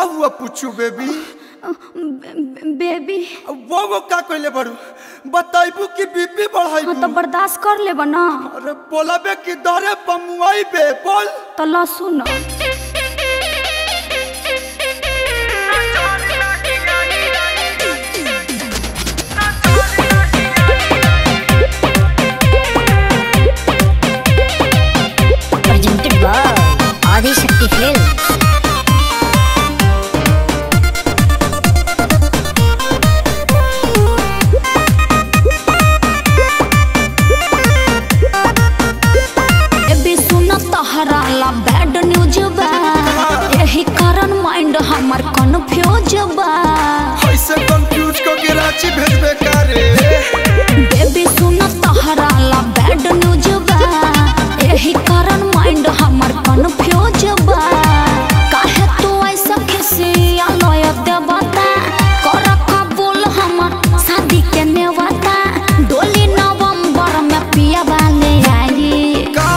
हुआ पूछू baby baby वो वो का कहले बड़ू बताइबू कि बीबी बढ़ाइबू हाँ तो बर्दाश्त कर लेब ना अरे बोलाबे कि दरे पमुआई बे बोल तो लहसुन presented by Adi Shakti Films. Baby सुन तहरा ला बैड न्यूज बा यही कारण माइंड हमर कंफ्यूज बा ऐसे कंफ्यूज को के रांची भेजबे का रे बेबी सुन तहरा ला बैड न्यूज बा यही कारण माइंड हमर कंफ्यूज बा काहे तू ऐसा खिसिया लय देवता कर कबूल हमर शादी के नेवता डोली नवंबर में पिया वाले आई का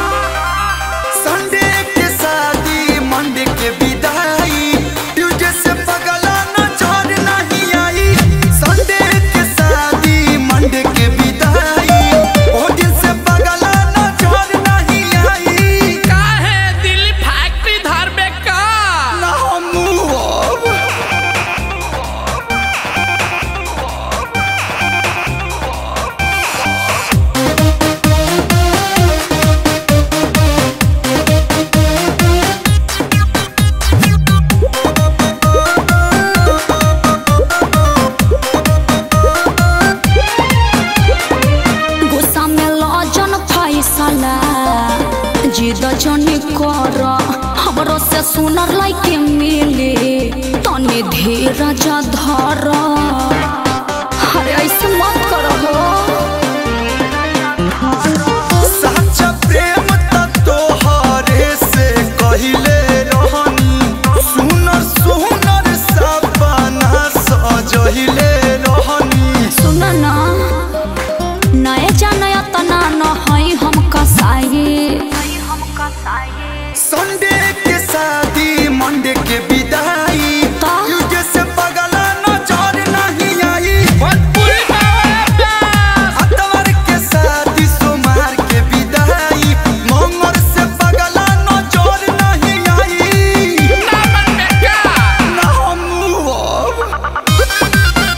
संडे के शादी मंडे के विदाई ट्यूसडे से पगला न छोड़ नहीं आई संडे के शादी मंडे के विदाई ओ दिन से पगला न छोड़ नहीं आई काहे दिल्ली फैक्ट्री धर में का ना हम अब गुस्सा में लजन फैसला जिद जनी कर हमरो से सुनर लाइके मिले तनी धीरज धर अरे ऐसे मत करो सच्चा प्रेम त तोहरे से कहिले रहनी सुनर सुनर सपना सजहिले रहनी सुन ना नए जाने तना न हई हम कसाई संडे के शादी मंडे के विदाई ता? ट्यूसडे से पगला न जोर नहीं आई भोजपुरी बाबा अतवार के शादी सोमवार के विदाई मंगल से पगला न जोर नहीं आई नामन में का ना हम अब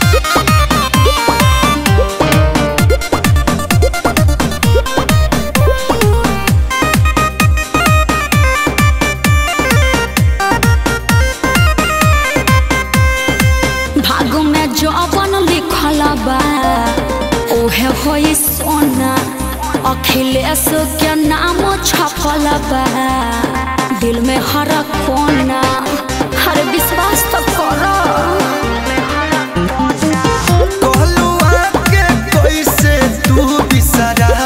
भाग में जवन लिखल बा ओहे होई सोना अखिलेश के नाम छपल बा दिल में हर कोना हर विश्वास तो करो कहलू आके कैसे तू बिसरा